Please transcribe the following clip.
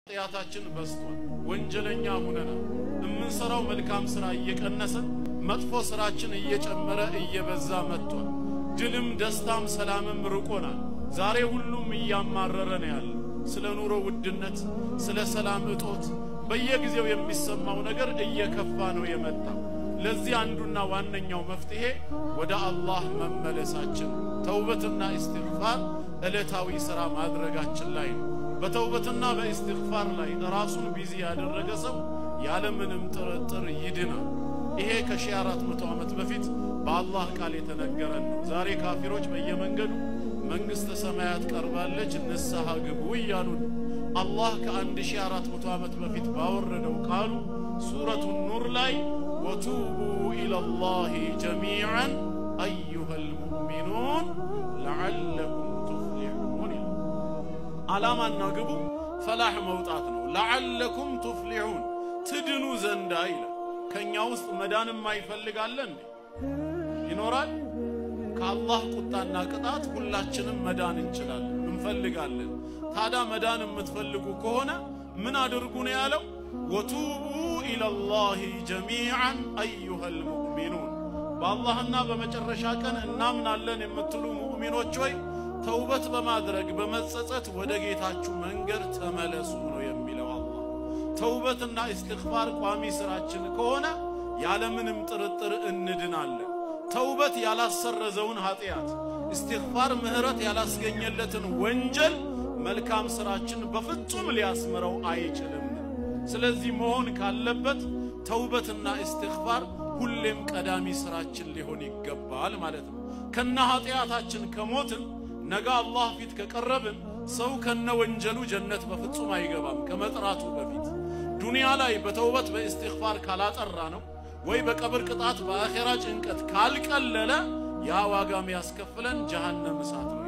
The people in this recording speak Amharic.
ኃጢአታችን በዝቷል። ወንጀለኛ ሁነናል። የምንሰራው መልካም ስራ እየቀነሰ መጥፎ ስራችን እየጨመረ እየበዛ መጥቷል። ድልም ደስታም ሰላምም ርቆናል። ዛሬ ሁሉም እያማረረ ነው ያለው። ስለ ኑሮ ውድነት፣ ስለ ሰላም እጦት በየጊዜው የሚሰማው ነገር እየከፋ ነው የመጣው። ለዚህ አንዱና ዋነኛው መፍትሄ ወደ አላህ መመለሳችን ተውበትና ኢስቲግፋር ዕለታዊ ሥራ ማድረጋችን ላይ ነው። በተውበትና በኢስቲግፋር ላይ ራሱን ቢዚ ያደረገ ሰው ያለምንም ጥርጥር ይድናል። ይሄ ከሺህ አራት መቶ ዓመት በፊት በአላህ ቃል የተነገረን ነው። ዛሬ ካፊሮች በየመንገዱ መንግሥተ ሰማያት ቀርባለች ንስሐ ግቡ እያሉ ነው። አላህ ከአንድ ሺህ አራት መቶ ዓመት በፊት ባወረደው ቃሉ ሱረቱ ኑር ላይ ወቱቡ ኢለላሂ ጀሚዓን አዩሃል ሙእሚኑን ለዓለኩም ቱፍሊሑን ይላል። ዓላማና ግቡ ፈላህ መውጣት ነው። ለዓለኩም ቱፍሊሑን ትድኑ ዘንዳ ይላል። ከእኛ ውስጥ መዳን የማይፈልጋለ እንዴ? ይኖራል? ከአላህ ቁጣና ቅጣት ሁላችንም መዳን እንችላለን፣ እንፈልጋለን። ታዲያ መዳን የምትፈልጉ ከሆነ ምን አድርጉ ነው ያለው? ወቱቡ ኢለላሂ ጀሚዓን አዩሃል ሙእሚኑን በአላህና በመጨረሻ ቀን እናምናለን የምትሉ ሙእሚኖች ሆይ ተውበት በማድረግ በመጸጸት ወደ ጌታችሁ መንገድ ተመለሱ ነው የሚለው አላህ። ተውበትና ኢስቲግፋር ቋሚ ስራችን ከሆነ ያለምንም ጥርጥር እንድናለን። ተውበት ያላሰረዘውን ኃጢአት፣ ኢስቲግፋር ምህረት ያላስገኘለትን ወንጀል መልካም ስራችን በፍጹም ሊያስምረው አይችልም። ስለዚህ መሆን ካለበት ተውበትና ኢስቲግፋር ሁሌም ቀዳሚ ስራችን ሊሆን ይገባል ማለት ነው። ከነ ኃጢአታችን ከሞትን ነገ አላህ ፊት ከቀረብን ሰው ከነ ወንጀሉ ጀነት በፍጹም አይገባም ከመጥራቱ በፊት። ዱንያ ላይ በተውበት በኢስቲግፋር ካላጠራ ነው ወይ በቀብር ቅጣት በአኼራ ጭንቀት ካልቀለለ ያ ዋጋ የሚያስከፍለን ጀሃነም እሳት ነው